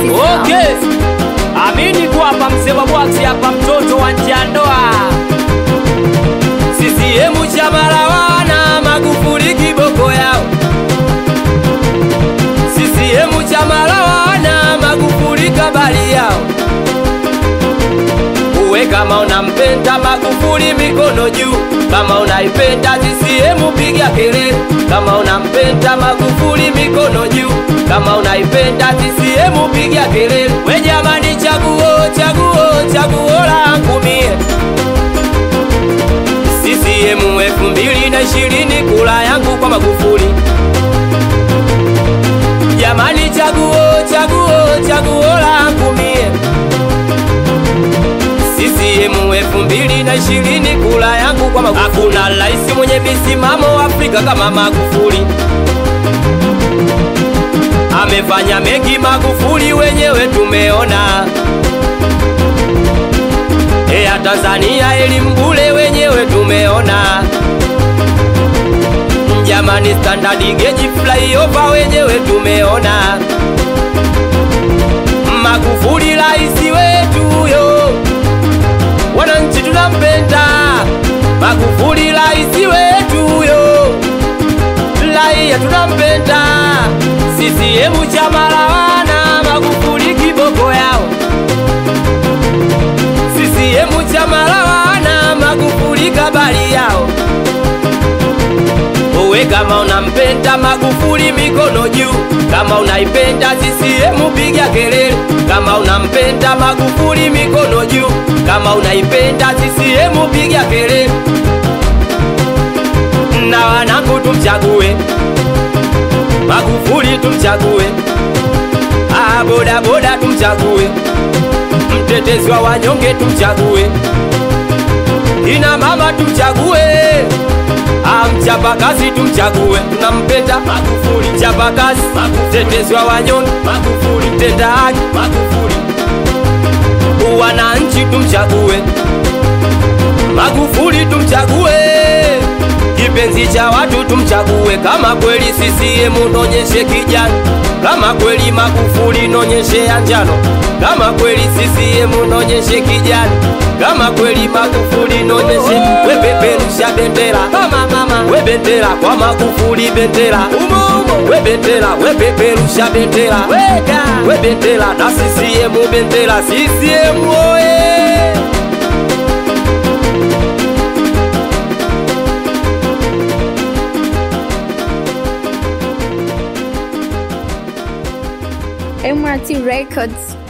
Party Okay. Amini tu hapa mzee wa bwaksi hapa mtoto wa nje ya ndoa. CCM chama la wana Magufuli kiboko yao. CCM chama la wana Magufuli kabali yao. Uwe kama unampenda Magufuli mikono juu, kama unaipenda CCM piga kelele. Kama unampenda Magufuli mikono juu, kama unaipenda CCM piga kelele. We jamani, chaguo chaguo chaguo langu mie CCM elfu mbili na ishirini kula yangu kwa Magufuli. Jamani, chaguo chaguo chaguo langu mie CCM elfu mbili na ishirini kula yangu kwa Magufuli. Hakuna rais mwenye misimamo Afrika kama Magufuli. Amefanya mengi Magufuli, wenyewe tumeona. Eya Tanzania elimu bure, wenyewe tumeona. Jamani, standard gauge flyover, wenyewe tumeona. Magufuli rais wetu yo wananchi tunampenda Magufuli rais wetu yo, raia tunampenda. CCM chama la wana Magufuli kiboko yao. CCM chama la wana Magufuli kabali yao. Uwe kama unampenda Magufuli mikono juu, kama unaipenda CCM piga kelele. Kama unampenda Magufuli mikono juu, kama unaipenda CCM piga kelele. Na wanangu tumchague Magufuli, tumchague ah, boda boda tumchague, mtetezi wa wanyonge tumchague, ina mama tumchague Ah, mchapakazi tumchague, tunampenda Magufuli. Mchapakazi, mtetezi wa wanyonge Magufuli, mtenda haki Magufuli. Wananchi tumchague Magufuli, tumchague kipenzi cha watu tumchague. Kama kweli CCM nonyeshe kijani, kama kweli Magufuli nonyeshe ya njano, kama kweli CCM nonyeshe kijani, kama kweli Magufuli nonyeshe. We peperusha bendera mama mama, we bendera kwa Magufuli bendera umo umo, we bendera we peperusha bendera weka, we bendera na CCM bendera CCM oye MRT Records.